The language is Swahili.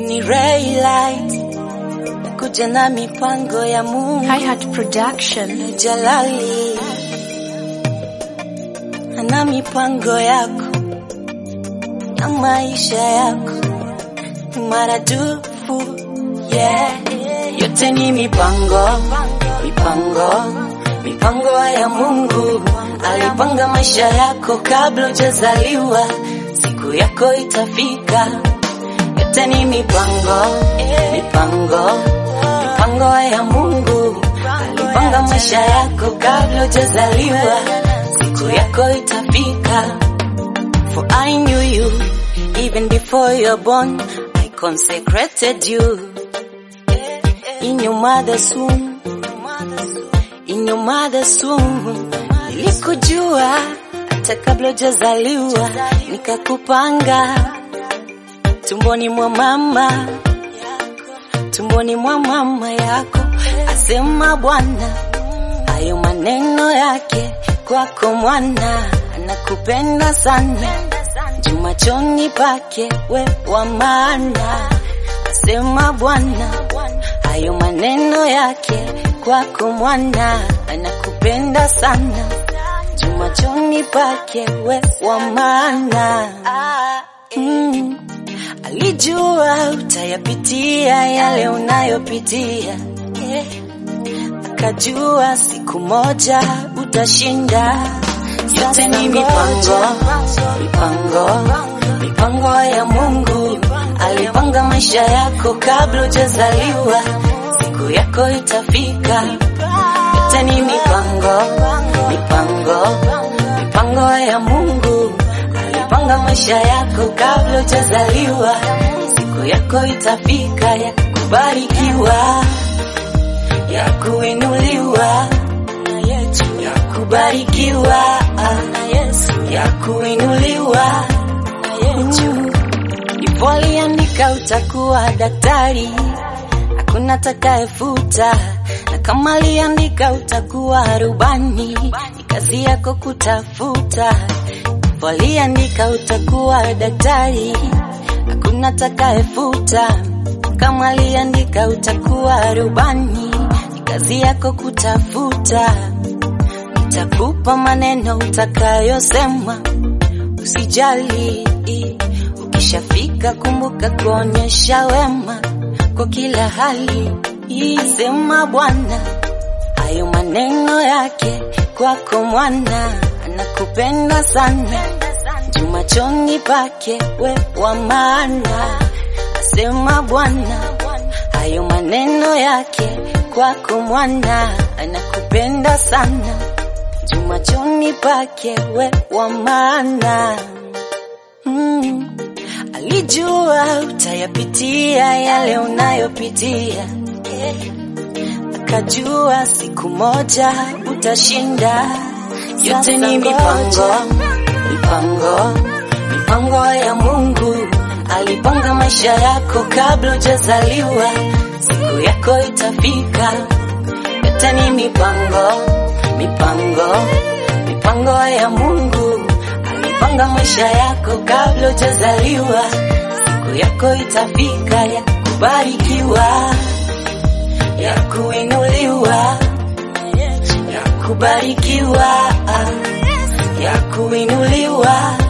ni Raylight kuja na mipango ya Mungu Hi-Hat Production. Jalali ana mipango yako na maisha yako maradufu yeah. Yote ni mipango mipango mipango ya Mungu alipanga maisha yako kabla hujazaliwa, siku yako itafika. Yote ni mipango mipango mipango ya Mungu alipanga maisha yako kabla hujazaliwa, siku yako itafika. For I knew you even before you were born. I consecrated you in your mother's womb. In your mother's womb. Nilikujua hata kabla hujazaliwa, nikakupanga tumboni mwa mama, tumboni mwa mama yako, asema Bwana. Hayo maneno yake kwako mwana, anakupenda sana juu machoni pake we wa maana, asema Bwana. Hayo maneno yake kwako mwana, anakupenda sana juu machoni pake we wa maana. Mm. Alijua utayapitia yale unayopitia, akajua siku moja utashinda. Yote ni mipango, mipango, mipango ya Mungu. Alipanga maisha yako kabla hujazaliwa, siku yako itafika. Yote ni mipango, mipango, mipango ya Mungu. Alipanga maisha yako kabla hujazaliwa, siku yako itafika ya kubarikiwa, ya kuinuliwa, ya kubarikiwa, ya kuinuliwa. Ipo aliandika utakuwa daktari, hakuna takayefuta, na kama aliandika utakuwa rubani, ni kazi yako kutafuta. Ipo aliandika utakuwa daktari, hakuna takayefuta, kama aliandika utakuwa rubani, ni kazi yako kutafuta. Nitakupa maneno utakayosema, usijali. Ukishafika kumbuka kuonyesha wema kwa kila hali. Sema Bwana, hayo maneno yake kwako mwana, anakupenda sana juu machoni pake we wa maana. Asema Bwana, hayo maneno yake kwako mwana, anakupenda sana juu machoni pake we wa maana. Mm. Alijua utayapitia yale unayopitia, akajua siku moja utashinda. Yote ni mipango, mipango, mipango ya Mungu. Alipanga maisha yako kabla hujazaliwa, siku yako itafika. Yote ni mipango, mipango, mipango ya Mungu. Alipanga maisha yako kabla hujazaliwa, siku yako itafika ya kubarikiwa, ya kuinuliwa, ya kubarikiwa, ya kuinuliwa.